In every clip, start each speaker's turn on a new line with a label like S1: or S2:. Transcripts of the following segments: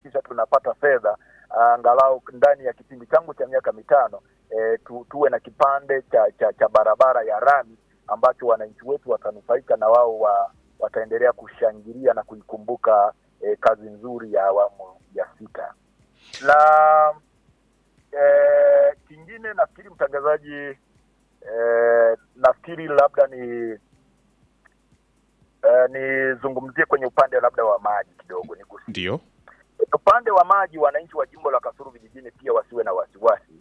S1: kuhakikisha tunapata fedha angalau ndani ya kipindi changu cha miaka mitano e, tu, tuwe na kipande cha, cha, cha barabara ya rami ambacho wananchi wetu watanufaika na wao wa, wataendelea kushangilia na kuikumbuka e, kazi nzuri ya awamu ya sita. Na e, kingine nafikiri mtangazaji, e, nafikiri labda ni e, nizungumzie kwenye upande labda wa maji kidogo nigusie
S2: Ndio.
S1: upande wa maji, wananchi wa jimbo la Kasulu vijijini pia wasiwe na wasiwasi.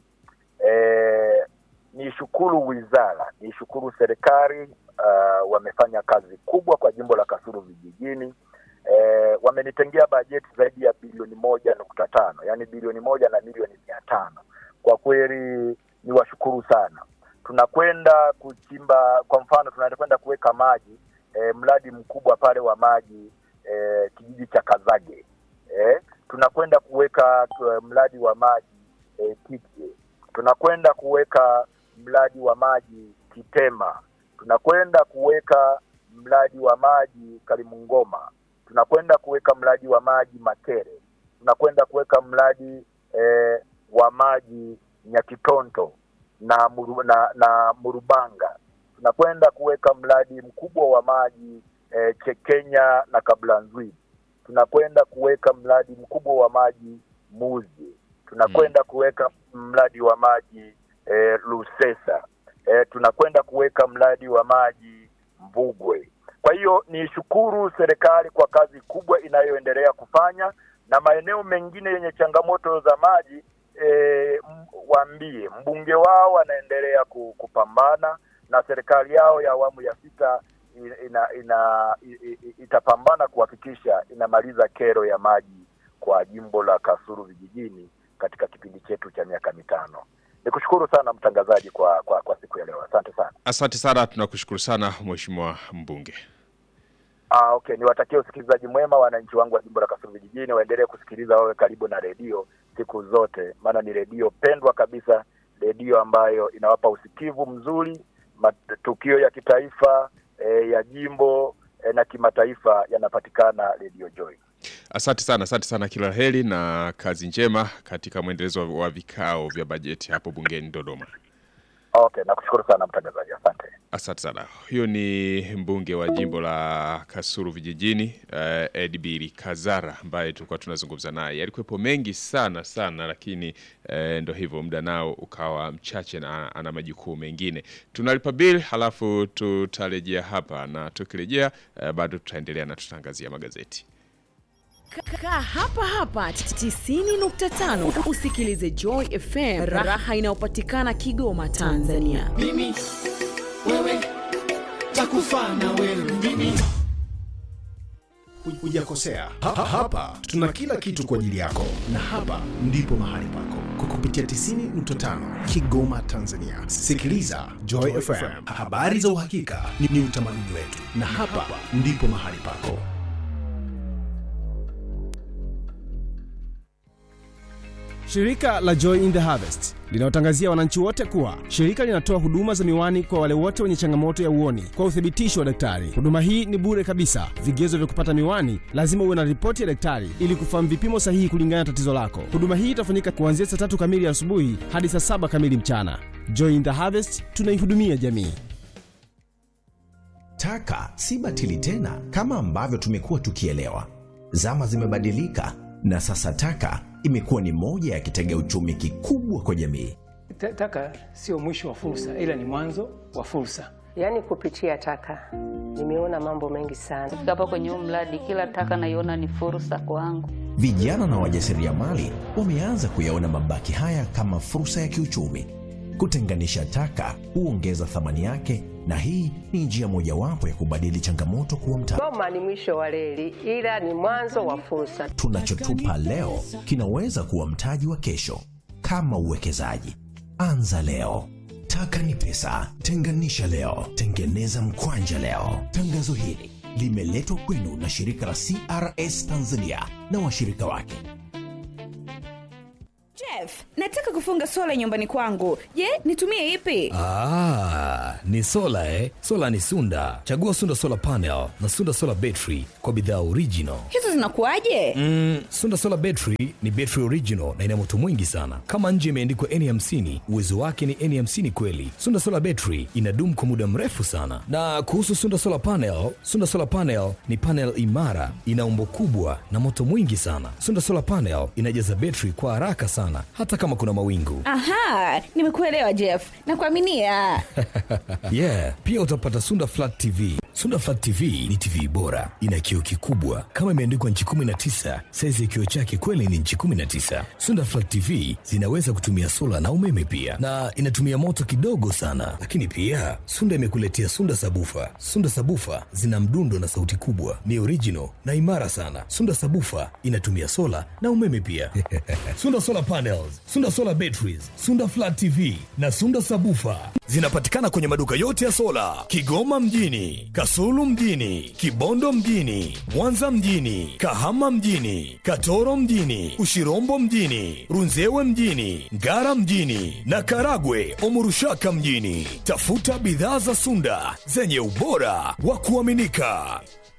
S1: E, nishukuru wizara, nishukuru serikali uh, wamefanya kazi kubwa kwa jimbo la Kasulu vijijini. E, wamenitengea bajeti zaidi ya bilioni moja nukta tano yaani bilioni moja na milioni mia tano. Kwa kweli ni washukuru sana. Tunakwenda kuchimba, kwa mfano tunakwenda kuweka maji e, mradi mkubwa pale wa maji e, kijiji cha Kazage eh, tunakwenda kuweka uh, mradi wa maji eh, Kitwe, tunakwenda kuweka mradi wa maji Kitema, tunakwenda kuweka mradi wa maji Kalimungoma, tunakwenda kuweka mradi wa maji Makere, tunakwenda kuweka mradi eh, wa maji Nyakitonto na, muru, na, na Murubanga, tunakwenda kuweka mradi mkubwa wa maji eh, Chekenya na Kablanzwili tunakwenda kuweka mradi mkubwa wa maji Muzi, tunakwenda kuweka mradi wa maji eh, Lusesa eh, tunakwenda kuweka mradi wa maji Mvugwe. Kwa hiyo ni shukuru serikali kwa kazi kubwa inayoendelea kufanya, na maeneo mengine yenye changamoto za maji eh, m- waambie mbunge wao anaendelea ku- kupambana na serikali yao ya awamu ya sita ina, ina, i- i- itapambana kuhakikisha inamaliza kero ya maji kwa jimbo la Kasulu vijijini katika kipindi chetu cha miaka mitano. Nikushukuru sana mtangazaji kwa, kwa, kwa siku ya leo. Asante sana.
S2: Asante sana, tunakushukuru sana Mheshimiwa mbunge.
S1: Ah, okay, niwatakie usikilizaji mwema wananchi wangu wa jimbo la Kasulu vijijini, waendelee kusikiliza, wawe karibu na redio siku zote, maana ni redio pendwa kabisa, redio ambayo inawapa usikivu mzuri, matukio ya kitaifa eh, ya jimbo eh, na kimataifa yanapatikana redio Joy.
S2: Asante sana, asante sana, kila la heri na kazi njema katika mwendelezo wa- wa vikao vya bajeti hapo bungeni Dodoma.
S1: Okay, nakushukuru sana mtangazaji, asante.
S2: Asante sana. Huyo ni mbunge wa jimbo la Kasulu vijijini uh, Edbiri Kazara ambaye tulikuwa tunazungumza naye. Yalikuwepo mengi sana sana, lakini uh, ndo hivyo, muda nao ukawa mchache na ana majukumu mengine. Tunalipa bill, halafu tutarejea hapa, na tukirejea uh, bado tutaendelea na tutaangazia magazeti.
S3: Kaa hapa hapa 90.5 usikilize Joy FM, raha inayopatikana Kigoma, Tanzania.
S4: mimi wewe takufa na wewe mimi
S5: hujakosea. Ha, ha, hapa tuna kila kitu kwa ajili yako, na hapa ndipo mahali pako kwa kupitia 90.5 Kigoma, Tanzania. Sikiliza Joy FM, habari za uhakika ni, ni utamaduni wetu, na hapa ndipo mahali pako.
S6: Shirika la Joy in the Harvest linawatangazia wananchi wote kuwa shirika linatoa huduma za miwani kwa wale wote wenye changamoto ya uoni kwa uthibitisho wa daktari. Huduma hii ni bure kabisa. Vigezo vya kupata miwani, lazima uwe na ripoti ya daktari ili kufahamu vipimo sahihi kulingana na tatizo lako. Huduma hii itafanyika kuanzia saa tatu kamili asubuhi hadi saa saba kamili mchana. Joy in the Harvest, tunaihudumia jamii.
S7: Taka si batili tena kama ambavyo tumekuwa tukielewa. Zama zimebadilika na sasa taka imekuwa ni moja ya kitega uchumi kikubwa kwa jamii.
S8: Ta- Taka sio mwisho wa fursa, ila ni mwanzo wa fursa.
S9: Yaani kupitia taka nimeona mambo mengi sana.
S10: Kufika hapa kwenye huu mradi, kila taka naiona ni fursa kwangu.
S7: Vijana na wajasiriamali wameanza kuyaona mabaki haya kama fursa ya kiuchumi. Kutenganisha taka huongeza thamani yake, na hii ni njia mojawapo ya kubadili changamoto kuwa mtaji.
S9: Goma ni mwisho wa reli, ila ni mwanzo wa fursa.
S7: Tunachotupa leo kinaweza kuwa mtaji wa kesho. Kama uwekezaji, anza leo. Taka ni pesa, tenganisha leo, tengeneza mkwanja leo. Tangazo hili limeletwa kwenu na shirika la CRS Tanzania na washirika wake.
S11: Jeff, Jeff, nataka kufunga sola nyumbani kwangu. Je, nitumie ipi?
S12: Ah, ni sola eh? Sola ni Sunda. Chagua Sunda Solar Panel na Sunda Solar Battery kwa bidhaa original.
S11: Hizo zinakuwaje?
S12: Mm, Sunda Solar Battery ni battery original na ina moto mwingi sana. Kama nje imeandikwa N50, uwezo wake ni N50 kweli. Sunda Solar Battery inadumu kwa muda mrefu sana. Na kuhusu Sunda Solar Panel, Sunda Solar Panel ni panel imara, ina umbo kubwa na moto mwingi sana. Sunda Solar Panel inajaza betri kwa haraka sana hata kama kuna mawingu.
S11: Aha, nimekuelewa Jeff. Nakuaminia.
S12: yeah, pia utapata Sunda Flat TV. Sunda Flat TV ni TV bora, ina kioo kikubwa kama imeandikwa nchi 19. Saizi ya kioo chake kweli ni nchi 19. Sunda Flat TV zinaweza kutumia sola na umeme pia, na inatumia moto kidogo sana. Lakini pia Sunda imekuletea Sunda Sabufa. Sunda Sabufa zina mdundo na sauti kubwa, ni original na imara sana. Sunda Sabufa inatumia sola na umeme pia. Sunda Solar Panels, Sunda Solar Batteries, Sunda Flat TV na Sunda Sabufa zinapatikana kwenye maduka yote ya sola Kigoma mjini, Kasulu mjini, Kibondo mjini, Mwanza mjini, Kahama mjini, Katoro mjini, Ushirombo mjini, Runzewe mjini, Ngara mjini na Karagwe Omurushaka mjini. Tafuta bidhaa za Sunda zenye ubora wa kuaminika.